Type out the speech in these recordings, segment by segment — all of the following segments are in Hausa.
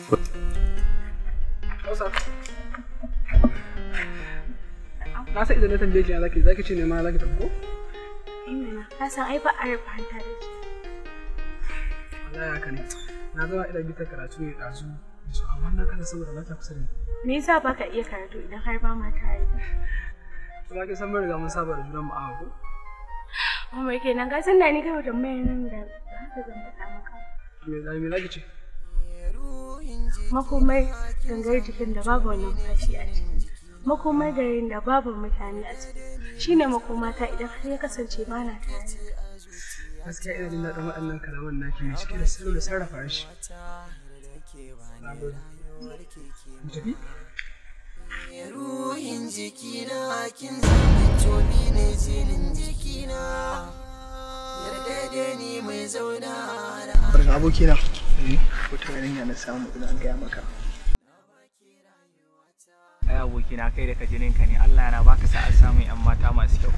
Na san idan na tambaye ki zaki zaki ce ne ma zaki tafi ko? Ina ka san ai ba a rufe hanta da shi. Wallahi haka ne. Na zama idan bita karatu ne ɗazu. So amma na kasa saboda ba ta kusa da ni. Me yasa ba ka iya karatu idan har ba ma tare? Kuma kin san mun riga mun saba da junan mu a ko? Mama kenan ka san da ni kai tambayar nan da haka zan faɗa maka. Me za me zaki ce? Makomar gangar jikin da babu numfashi a ciki. Makomar garin da babu mutane a ciki. Shine makomata idan har ya kasance ba na tare. Gaskiya ina jin daɗin waɗannan kalaman naki mai cike da sirri da sarrafa shi. Na gode. Mu tafi? ruhin jikina kin zama tobi ne jinin jikina yarda da ni mai zauna da Barka abokina. Wata yarinya na samu ina gaya maka. ai abokina kai da ka jinin ka ne Allah yana baka sa'a samun yan mata masu kyau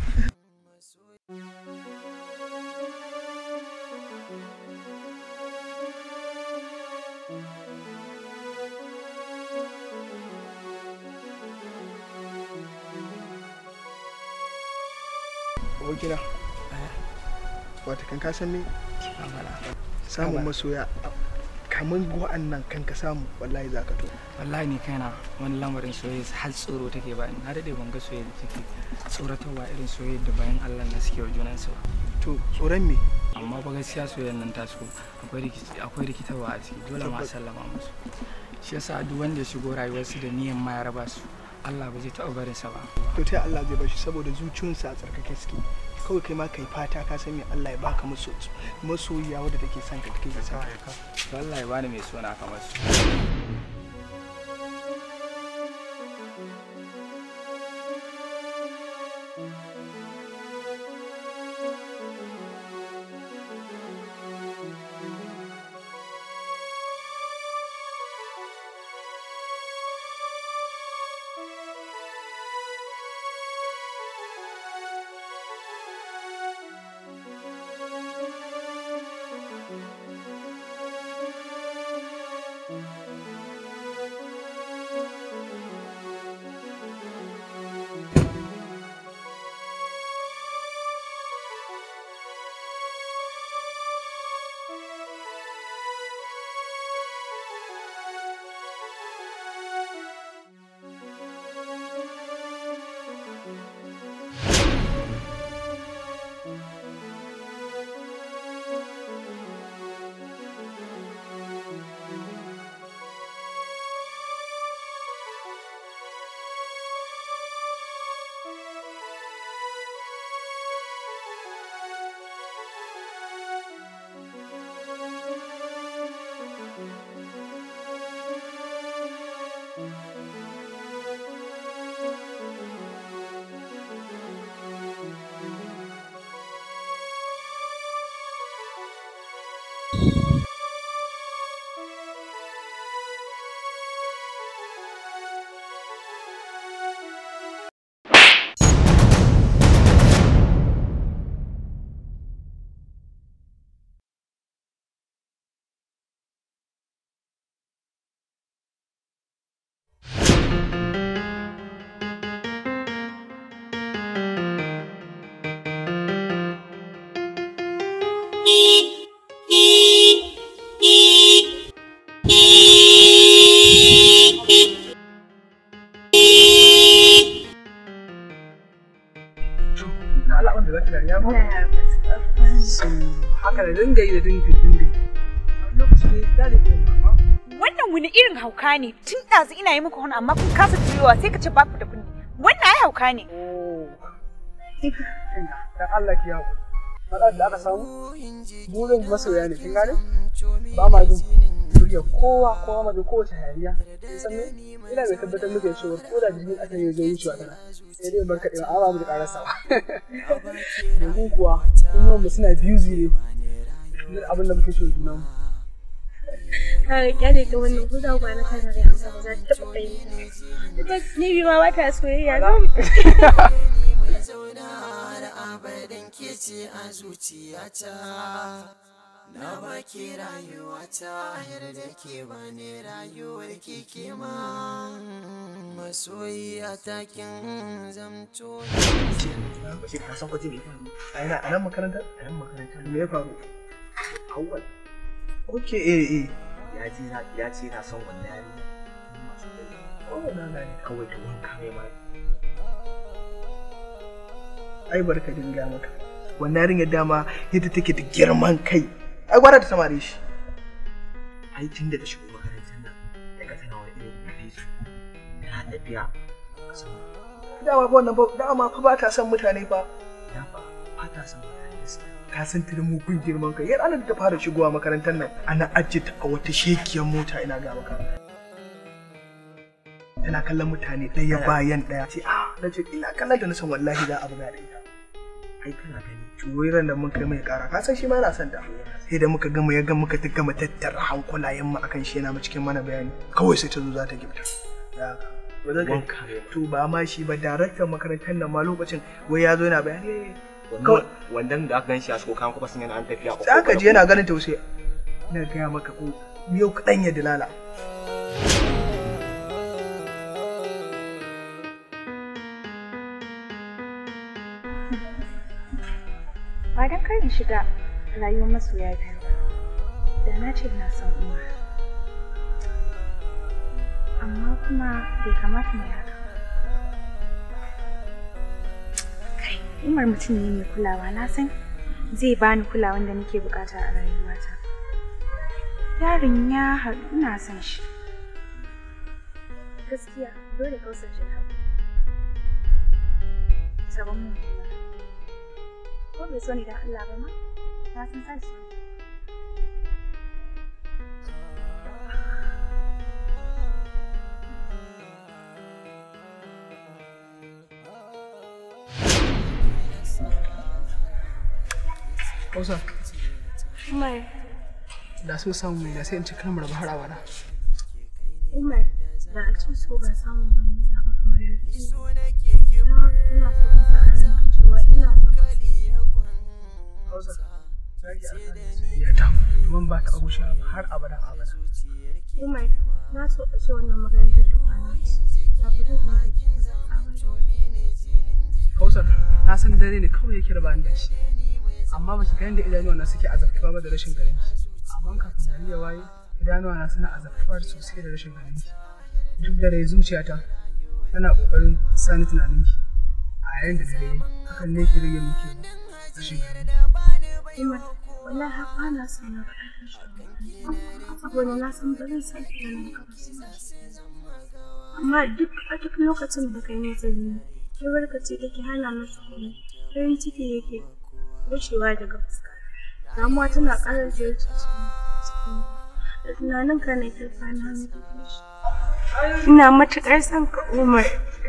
Abokina. Wata kan ka san me? Samun masoya kamar wa'annan kan ka samu wallahi za ka to. wallahi ni kaina wani lamarin soyayya har tsoro take ba na dade ban ga soyayya da take tsoratarwa irin soyayya da bayan Allah na suke wa junansu ba To tsoron me? amma ba gaskiya soyayyar nan ta so akwai rikici akwai rikitarwa a ciki dole ma a sallama musu shi yasa duk wanda ya shigo rayuwarsu da niyan ma ya raba su Allah ba zai taɓa barinsa ba To ta Allah zai bashi saboda zuciyarsa a tsarkake suke. Kawai kai ma kai fata ka san me Allah ya baka maso masoyiya wadda take son ka take son ka. to Allah ya bani mai suna kamar su Da Allah wanda zaki dariya ba? So haka da dinga yi da dinga dinga. yi. Wani lokaci ne da da ke mama. Wannan wani irin hauka ne tun ɗazu ina yi muku wani amma kun kasa juyowa sai ka ce baku da kunni. Wannan ai hauka ne. Oh. Kinga, dan Allah ki yawo. Matsalar da aka samu burin masoya ne kin gane? Ba ma jin murya kowa kowa ma da kowace hayaniya. Kin san me? Ina mai tabbatar muke cewa ko da jirgin aka yi zai wucewa tana. Sai dai barka ɗaya amma ba mu da ƙararsa ba. Domin kuwa kun mu suna busy ne. Duk abin da muke so junan mu. Ka kyale ta wannan ko da kwana kana da amsa ba za ta taɓa fahimta. Ni bi ma wata soyayya zan zauna da abadan ke ce a zuciyata na baki rayuwa ta yarda ke ba ne rayuwar kike ma masoyiya ta kin zamto Bashir ka san kwaje me ya faru? A yana a nan makarantar? A nan makarantar. Me ya faru? Awwal Ok eh eh. ya ce na ya ce na son wannan yarinya. Masu gani. Oh na gane. Kawai ta wanka mai ma. Ai barka din ga maka. Wannan yarinyar dama yadda take da girman kai. Ai gwara ta samare shi. Ai tun da ta shigo makarantar nan daga tana wani irin kare su. Ta tafiya. Dama fa wannan fa- dama fa ba ta son mutane fa. Ya ba ba ta son mutane gaskiya. Ka san ta da mugun girman kai. Yar ana da ta fara shigowa makarantar nan ana ajiye ta a wata shekiyar mota ina ga maka. Tana kallon mutane ɗaya bayan ɗaya. Ce ah na ce ina kallon ta na san wallahi za a buga da ita. Ai kana gani. Tuwoyiran da mun kai mai kara ka san shi ma yana son ta. Sai da muka gama ya ga muka ta gama tattara hankulayen mu akan shi yana mu cikin mana bayani. Kawai sai ta zo za ta gifta. Ya haka. Ba zan Wanka kai. mai ma. To ba ma shi ba daraktan makarantar nan ma lokacin wai ya zo yana bayani. "Eh, Wannan wandan da aka gan shi a shigo kan kuma sun yana an tafiya. sai aka ji yana ganin tausayi ina gaya maka ko yau kaɗan ya dilala Ba don kar in shiga rayuwar masoya biyu ba. Da na ce na san Umar. Amma kuma bai kamata mai haka. ba. Kai, Umar mutum ne mai kulawa na san zai bani kulawan da nake bukata a rayuwata. Yarin ya haɗu ina son shi. Gaskiya dole kausar shi haɗu. Sabon mu kuma. ko bai so ni dan Allah ba ma na san sai shi Hausa, Umar da so samu ne da sai in ci kalmar bahar abada. Umar da a ce so ba samu ba ne da ba kamar yanzu don haka ina so in sa a ranka cewa ina son ka. Hausa, ya ta, domin ba ta agusha har abada abada. Umar na so a ce wannan makarantar ta kwana ce da ba zan iya rike ta ba. Hausar, na san dare ne kawai yake raba ni da shi. Amma ba ki ga yadda idanuwa na suke azabtuwa ba da rashin ganin ki. Amma kafin gari ya waye, idanuwa na suna azabtuwa sosai da rashin ganin ki. Duk da rai zuciyata tana ƙoƙarin sani tunanin ki. A yayin da dare yayi, hakan ne ke rage miki rashin ganin ki. Umar wallahi har ba na son na fara shi saboda na san ba zan sake ganin ka ba amma duk a duk lokacin da kai nazari kewarka ce take hana masa komai farin ciki yake wucewa daga fuska damuwa tana ƙara ziyarci cikin da tunanin ka ne ke kwana mai ina matuƙar son ka umar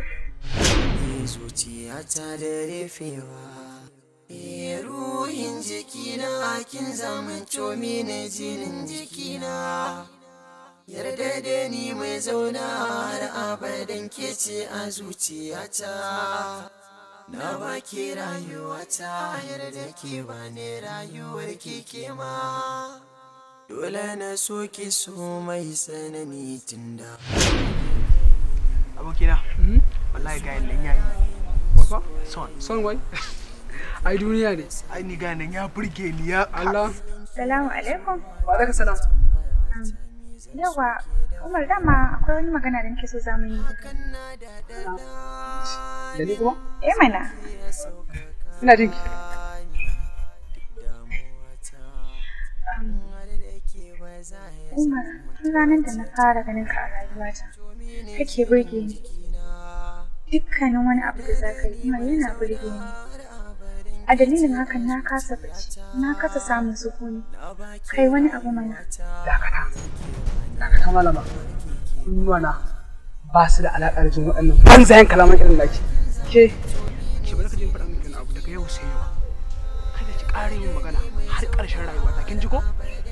zuciyata da rufewa Eh, ruhin jikina kin zamanto mini jinin jikina yarda da ni mai zauna har abadan ke ce a zuciyata na baki rayuwata yarda ke ba ne rayuwar kike ma dole na so ki so mai tsanani tunda abokina wallahi ga nan yayi Wasa? son Son wai? Ai duniya ne. ai ni ga nan ya burge ni ya Allah. salamu alaikum Wa alaikum salam. yawa umar dama akwai wani magana da nake so za mu yi Da ni kuma? eh mana Ina jinki. Umar, tun ranar da na fara ganin ka a rayuwata, kake burge ni. Dukkanin wani abu da za ka yi, Umar yana burge ni. A dalilin hakan na kasa bacci, na kasa samun sukuni. Kai wani abu mana. Dakata. Dakata malama. Kunnuwana ba su da alaƙa da jin waɗannan banzayen kalaman irin naki. Ke, ke bari ka je faɗa miki wani abu daga yau sai yau. Kada ki ƙara yin magana har ƙarshen rayuwata. Kin ji ko?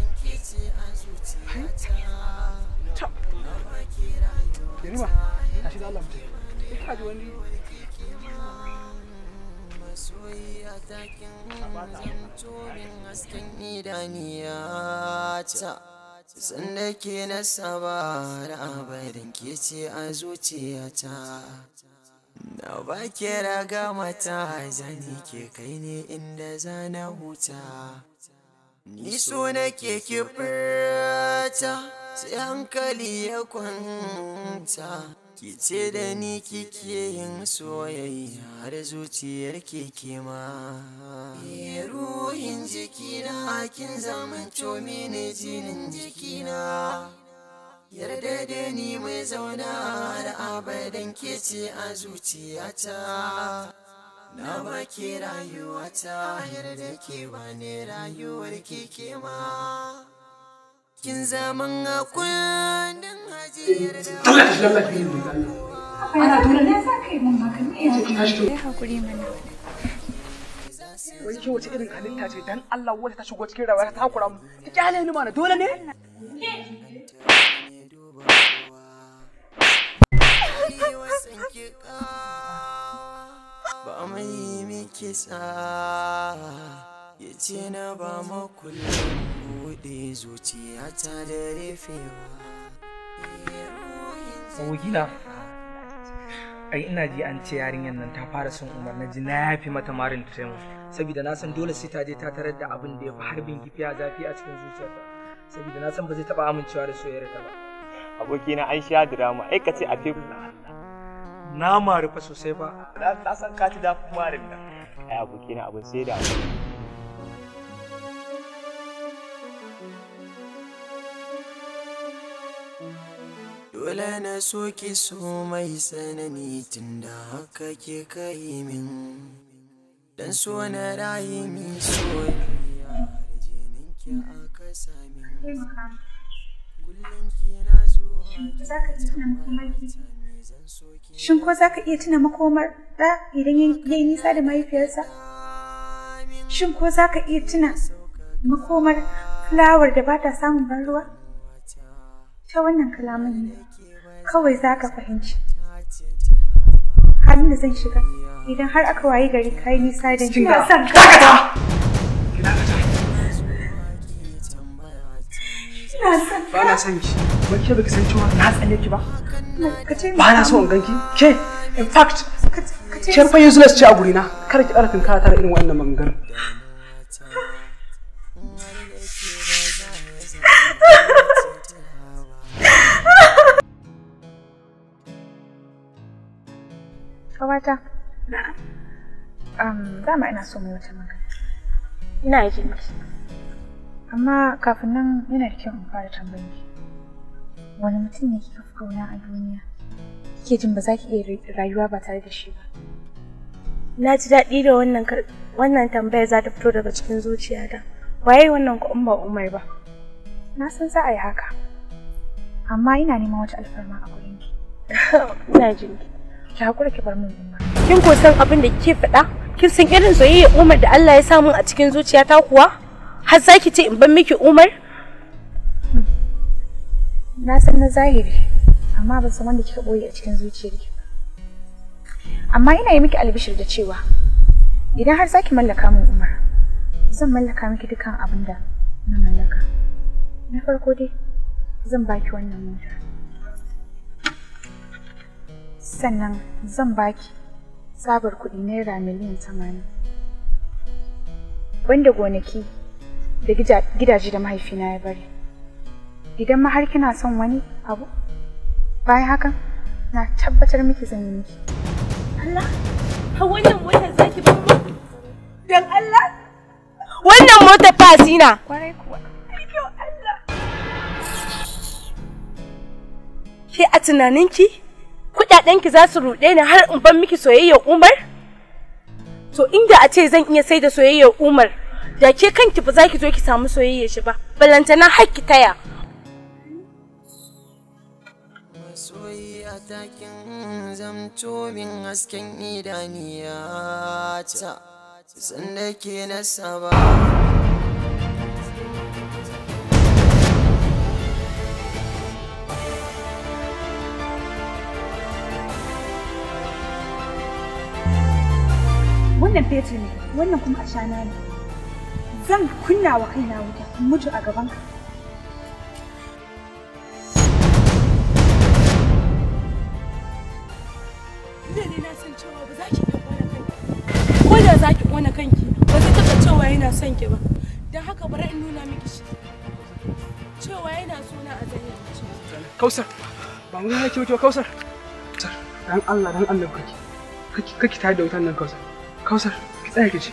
Hai. Ta. Yarima, tashi da Allah mutum. Ka ji wani soyayya ta kin zamto min hasken idaniyata sanda ke na saba da abadin ke ce a zuciyata na ba ke raga mata zani ke kai ne inda zana huta ni so nake ki furta sai hankali ya kwanta ki ce da ni kike yin soyayya har zuciyar keke ma ruhin jikina kin zamanto mini jinin jikina yarda da ni mai zauna har abadan ke ce a zuciyata na baki rayuwata yarda ke bani rayuwar keke ma kin zaman a kundin hajiyar da Ana dole ne za ka yi mun haka ne ya tashi hakuri mana wai ke wace irin halitta ce dan Allah wata ta shigo cikin rayuwa ta takura mu ki kyale ni mana dole ne ba mai miki sa ya ce na ba makullin buɗe zuciyata da rufewa abokina ai ina ji an ce yarinyar nan ta fara son umar na ji na yafi mata marin ta taimu saboda na san dole sai ta je ta tarar da abin da ya fi harbin kifiya zafi a cikin zuciyarta saboda na san ba zai taba amincewa da soyayyar ta ba abokina ai sha drama ai ka ce a fi na ma rufe sosai ba na san ka ci da kuma nan ai abokina abin sai da abu Dole na so ki so mai tsanani tunda haka ke kai min Dan so na rayu min soyayya har jinin ki aka sami Kullum ki na zuwa Shin ko za ka iya tuna makomar ɗa idan ya yi nisa da mahaifiyarsa? Shin ko za ka iya tuna makomar fulawar da ba ta samun ban ruwa? Ta wannan kalaman ne kawai za ka fahimci halin da zan shiga idan har aka wayi gari kayi nisa da ni. Ina son ka. Ina son ba na son ki ba ke baki san cewa na tsane ki ba ka ce ba na so in ganki ke in fact ka ce ke fa useless ce a gurina kar ki ƙara tunkara tare irin wannan maganganun Kawata. Na'am. Um, dama ina so mai wata magana. Ina jin ki. Amma kafin nan yana da kyau in fara tambayi. Wani mutum ne kika fi kauna a duniya? Kike jin ba za ki iya rayuwa ba tare da shi ba. Na ji daɗi da wannan kar- wannan tambayar za ta fito daga cikin zuciyata. Waye wannan ko in ba Umar ba? Na san za a yi haka. Amma ina neman wata alfarma a gurin ki. Ina jin ki. Ki hakura ki bar min umma. Kin ko san abin da kike faɗa? Kin san irin soyayya Umar da Allah ya samu a cikin zuciyata kuwa? Har za ki ce in bar miki Umar? Na san na zahiri, amma ban san wanda kika boye a cikin zuciyarki. ba. Amma ina yi miki albishir da cewa idan har zaki mallaka min Umar, zan mallaka miki dukan abin da na mallaka. Na farko dai zan baki wannan motar. Sannan zan baki sabar kuɗi naira miliyan tamanin. Banda gonaki da gida- gidaje da mahaifina ya bari. Idan ma har kina son wani abu, bayan hakan na tabbatar miki zan yi miki. Allah, har wannan motar zaki bar mu? Dan Allah? Wannan motar fasina. Kwarai kuwa. Ke a tunaninki? Kuɗaɗenki za su ruɗe ni har in bar miki soyayyar Umar? To inda a ce zan iya sai da soyayyar Umar, da ke kanki ba za ki zo ki samu soyayyar shi ba, balantana har ki taya. Soyayya takin zamto min hasken idaniyata sanda ke na saba. Wannan fetur ne, wannan kuma ashana ne. zan kunna wa kaina wuta in mutu a gabanka Ina ne na san cewa ba za ki iya kona kanki. Ko da za ki kona kanki ba zai taɓa cewa yana son ki ba. Don haka bari in nuna miki shi. Cewa yana so na a zahirance. Kausar, ba mu gane kyau Kausar. Kausar, dan Allah dan Allah kake. Kake kake tayar da wutan nan Kausar. Kausar, ki tsaya ki ci.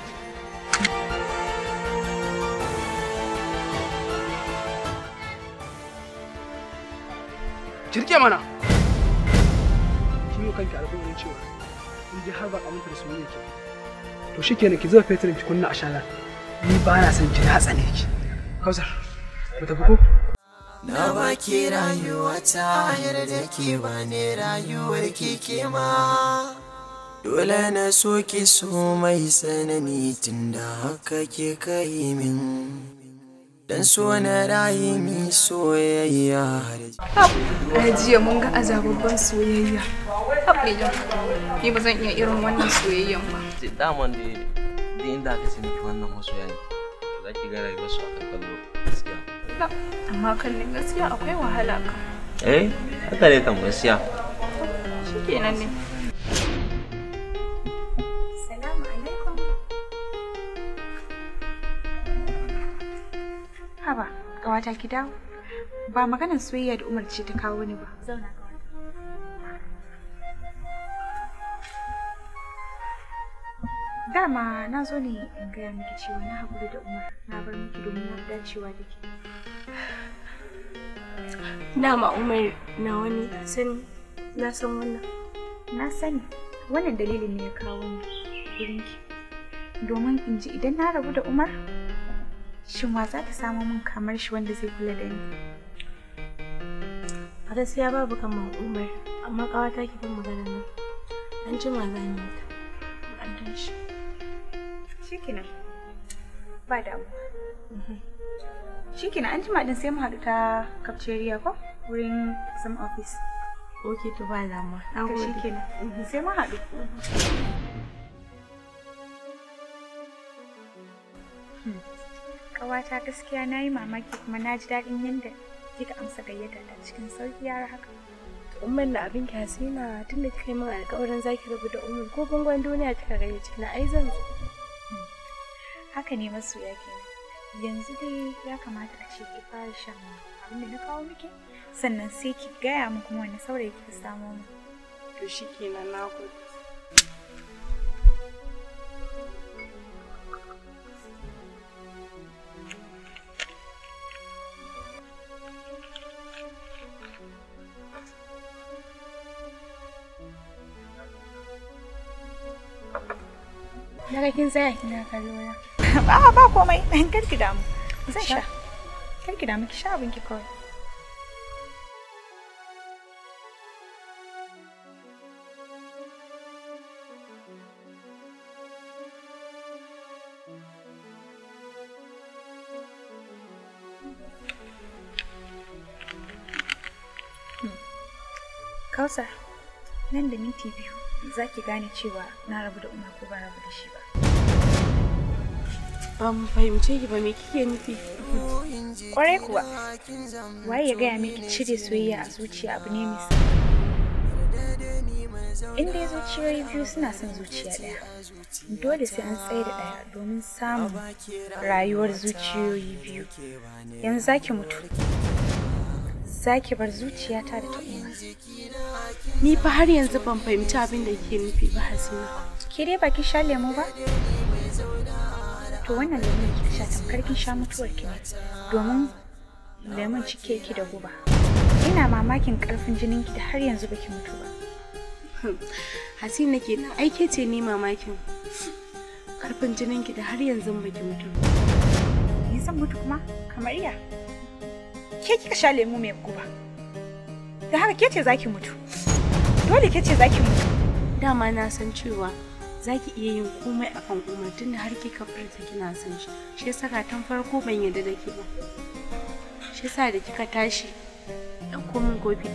Jirke mana. Kin yi kanki alƙawarin cewa in dai har ba aminta da soyayya ke. To shikenan ki zuba fetur ki kunna a shana. Ni ba na son ki na tsane ki. Kausar, mu tafi ko? Na baki rayuwa ta yarda ke ba ne rayuwar keke ma. Dole na so ki so mai tsanani tunda haka ke kai min. Dan so na rayu mi soyayya har a jiya mun ga azababban soyayya haɓe ni ba zan iya irin wannan soyayyan ba daman da da inda aka ce miki wannan masoya ne za ki ga rayuwar su akan kallo gaskiya amma kallon gaskiya akwai wahala ka eh haka ne kan gaskiya shikenan ne Salamu alaikum. Haba, ƙawata ki dawo. Ba maganar soyayya da Umar ce ta kawo ni ba. Zauna ƙawata. Dama na zo ne in gaya miki cewa na haƙuri da Umar na bar miki domin na fi dacewa da ke. Dama Umar na wani sani na san wannan. Na sani wannan dalilin ne ya kawo ni wurinki. Domin in ji idan na rabu da Umar, shin wa za ta samu min kamar shi wanda zai kula da ni? A gaskiya babu kamar Umar amma kawata ki bin magana nan. An jima za ni ta. An tashi. Shikenan. Ba damu. Shikenan an jima din sai mu haɗu ta cafeteria ko? Wurin exam office. Ok to ba damuwa. Na To gode. shikenan. Sai mu haɗu. Hmm. Ƙawata gaskiya na yi mamaki kuma na ji daɗin yadda kika amsa gayyata ta cikin sauƙi yara haka. Umar da abin ki hasina tun da kika yi min alƙawarin zaki rabu da Umar ko bangon duniya kika gayyace na ai zan zo. Haka ne masoya kenan. Yanzu dai ya kamata a ce ki fara shan abin da na kawo miki sannan sai ki gaya min kuma wani saurayi kika samo mu. To shikenan na gode. Daga kin tsaya kina kallo na. Ba ba komai kar ki damu. Zan sha. Kar ki damu ki sha abin ki kawai. Kausar, nan da minti biyu za ki gane cewa na rabu da Umar ko ba rabu da shi ba. Ban fahimce ki ba me kike nufi? Kwarai kuwa, waye ya gaya miki cire soyayya a zuciya abu ne mai sauki. In dai zuciyoyi biyu suna son zuciya ɗaya, dole sai an tsaye da ɗaya domin samun rayuwar zuciyoyi biyu. Yanzu za ki mutu, za ki bar zuciyata da ta umar. Ni fa har yanzu ban fahimci abin da kike nufi ba Hasina. Ke dai ba ki sha lemu ba? To wannan lemun da kika sha tamkar kin sha mutuwar ki ne, domin lemun cike yake da guba. Ina mamakin ƙarfin jininki da har yanzu baki mutu ba. Hasina kenan aike ce ni mamakin. Karfin jininki da har yanzu baki mutu. Ni zan mutu kuma kamar iya. Ke kika sha lemu mai guba. Da haka ke ce zaki mutu. Dole ke ce zaki mutu. Dama na san cewa za ki iya yin komai akan Umar tun da har kika furta kina son shi. Shi yasa ka tun farko ban yarda da ke ba. Shi yasa da kika tashi ɗauko min kofi.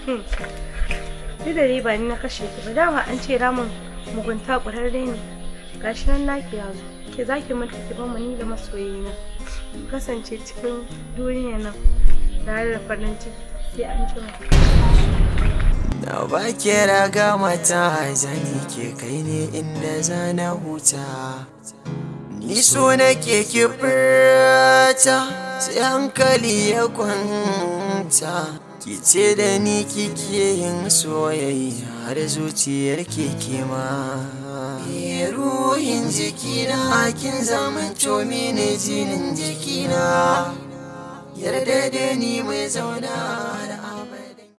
Duk da dai ba ni na kashe ki ba dama an ce ramin mugunta ƙwararre ne. Gashi nan naki ya zo. Ke za ki mutu ki bar mu ni da masoyina. Kasance cikin duniya nan tare da farin ciki. Sai an jima. Na ba ke raga mata zani ke kai ne inda zana huta. Ni so nake ki furta sai hankali ya kwanta. Ki ce da ni kike yin soyayya har zuciyar keke ma. Eh, Ruhin jikina kin zamanto mini jinin jikina. Yarda da ni mai zauna